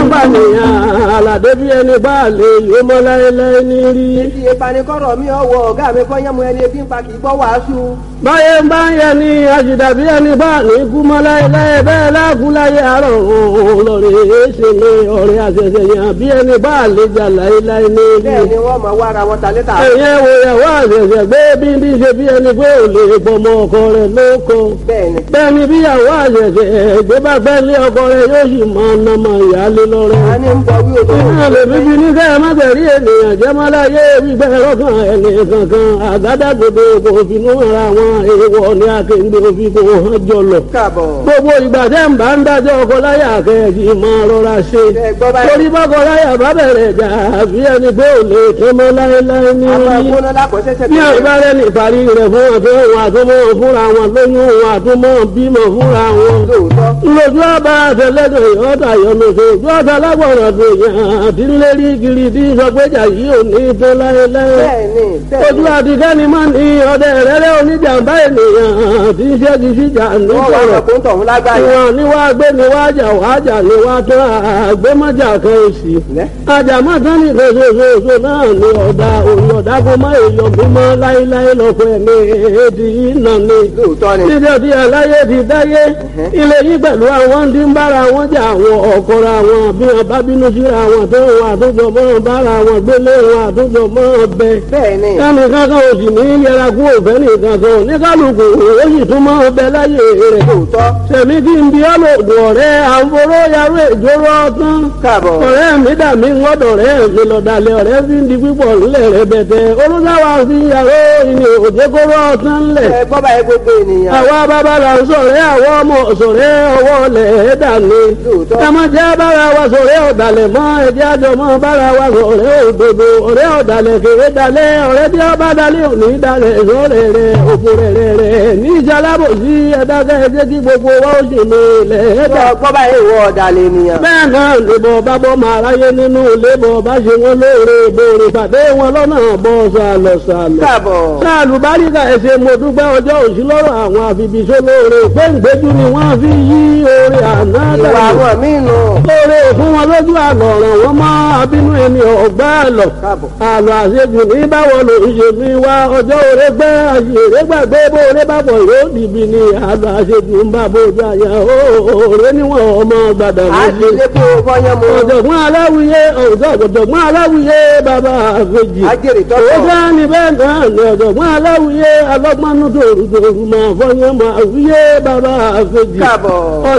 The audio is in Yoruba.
bá nìyàn àlàdé bí ẹni bá lè yó mọ́ láéláé ní rí. Ibi ìpanikọ́rọ̀ mi ọwọ́ ọ̀gá mi kọ́ yẹ́mu ẹni ebi ń pa kì í gbọ́ wàásù. báyé ń bá ń yẹ ni àjìdá bí ẹni bá ní kú mọ́ láéláé bẹ́ẹ̀ láàkú láyé àárọ̀ òun lọ́rẹ̀ èéṣe ní ọ̀rẹ́ àṣẹṣẹ yàn bí ẹni bá lè jà láéláé ní rí. Bẹ́ẹ̀ ni wọ́n mọ̀ wá ara wọn ta létà. ẹ̀yẹ́ wo ìyàwó àṣẹṣẹ gbé bí ní ṣe bí ẹni pé ò lè gbọmọ ọkọ rẹ̀ lóko. Bẹ́ẹ̀ ni. bẹ́ẹ̀ ni bíyàwó àṣẹṣẹ gbé bá fẹ́ lé ọkọ rẹ̀ yóò sì máa nàmọ ìyáálé lọ́rẹ́. A ní ń bọ̀ wí òtò. Iná lè bíbí ní kẹ́ ẹ má tẹ̀rí ènìyàn jẹ́ má láyé gbígbẹ́ lọ́kàn ẹni kankan àgádágodo kò finú ara wọn èèwọ̀ ní akéǹde òfin kò hàn jọlọ. Káàbọ̀. Gbogbo ìgbà tẹ́ ń bá ń dájọ́ ọkọ láyà kẹ́ẹ̀kì máa rọra ṣe. Ẹ gbọ́ báyìí. Torí bọ́kọ láyà bá bẹ̀rẹ̀ jà àbí ẹni pé ò lè tó mọ́ láéláé ní Àwọn orí. ẹ̀kúnná lákọ̀ọ́sẹ́sẹ́ Ní àìbárẹ́ ní ìparí rẹ̀ fún àtọ́ wọn àtúmọ̀ fúnra wọn lóyún wọn àtúmọ̀ bímọ fúnra wọn Lóòótọ́. lójú ọba àtẹlẹdọ ìyọta yọlọsọ ojú ọta lágbọràn tó yàn àti ńlérí kiri tí sọgbẹjà yìí ò ní tó láéláé Bẹ́ẹ̀ ni. Bẹ́ẹ̀ ojú ni. àtikẹ́ni máa ní ọdẹ rẹ́rẹ́ oníjàmbá ènìyàn tí ń ṣẹ́gi síjà Wọ́n wá nítorọ̀ ọkọ̀ ń tọ̀hún lágbàáyé. ìwọ̀n ni wàá gbé ni wàá jà wàá jà ni wàá tó àgbémọ́jà kan òsì Lẹ́. àjàmọ́ tán ní ìfẹsẹ̀fẹsẹ̀ náà ni ọ̀dà òun ọ̀dà kó má èèyàn mímọ́ láéláé lọ́pọ̀ ẹ̀mí èdè yìí nà ni Lóòótọ́ ni. níbi ọtí aláyé ti dáyé ilé yìí pẹ̀lú àwọn tí ń bára wọn jà àwọn ọ̀kọ́ra wọn bí wọn bá bínú síra wọn tó wọn àtúntò mọ́ bára wọn gbélé wọn àtúntò mọ́ bẹ. Bẹ́ẹ̀ ni. ẹnì kankan ò sì ní yẹra kú òfẹ́ nìkan kan ní kálukú ó sì tún mọ́ bẹ láyé rẹ̀. Lóòótọ́. sẹ̀mí kí n bí ọlọ́dún ọ̀rẹ́ àǹforó yarú ìjóró ọtán. Káàbọ̀. ọ̀rẹ́ mi dà mí ńgọ́dọ̀ rẹ̀ mi lọ́dàlẹ̀ ọ̀rẹ́ fi ń di pípọ̀ ńlẹ̀ rẹ̀ bẹ̀tẹ̀ olùsáwà fi yàrá ìní òjèkóró ọtán ńlẹ̀ Ẹ gbọ́ báyìí gbogbo ènìyàn. àwa bàbá là ń sọ̀rẹ́ àwọn ọmọ sọ̀rẹ́ ọwọ́ lẹ̀ ẹ́ dàní. Lóòótọ́. ẹ má jẹ́ bára wa sọ̀rẹ́ ọ̀dàlẹ̀ mọ́ ẹ̀jẹ̀ àjọ mọ́ bára wa sọ̀rẹ́ òdodo ọ̀rẹ́ ọ̀dàlẹ̀ kéré dalẹ̀ ọ̀rẹ́ tí ó bá dalẹ̀ òní dalẹ̀ sọ̀rẹ́ rẹ̀ òfò rẹ̀ rẹ̀ rẹ̀ ní ìṣalábòsí ẹ̀dákẹ́ ẹ̀jẹ̀ kí gbogbo wa ó sì ní ilẹ̀ ẹ̀dá. Gbọ́ gbọ́ báyìí ìwọ ọ̀dàlẹ̀ ènìyàn. bẹ́ẹ̀ náà lèbọ̀ bá bọ́ máa ráyé nínú lébọ̀ bá ṣe wọn lóore ìbòrè pàdé wọn lọ́nà bọ́ sàlọ̀ sàlọ̀ Káàbọ̀. sáàlù báríkà ẹsẹ mo dúpẹ́ ọjọ́ òsì lọ́rọ̀ àwọn àfibìṣó lóore péǹgbéjú ni wọ́n fi yí oore àná Ìwà dànù àwọn míì nù. lóore fún wọn lójú àlọ́ ọ̀ràn wọn mọ́ abínú ẹni ọ̀gbá àlọ́ Káàbọ̀. àlọ́ àṣejù ní báwo ló ń ṣe mí wá ọjọ́ òre gbẹ́ àṣèré gbàgbé bóore bàbọ̀ yóò dìbì ní àlọ́ àṣejù ń bá bójú àyà òòrè níwọ̀n ọmọ gbàdà À ń méjì ṣe kó o fọyán mu. ọ̀jọ̀gbọ́n aláwìyé ọ̀jọ̀gbọ́n aláwìyé bàbá àfẹ́jì Ajẹ́rìí ó tọ́tọ̀. bá ní bẹ́ẹ̀ náà ní ọ̀jọ̀gbọ́n aláwìyé alọ́gbọ́nú tòrùtòrù máa fọyín máa wíyé bàbá àfẹ́jì Káàbọ̀.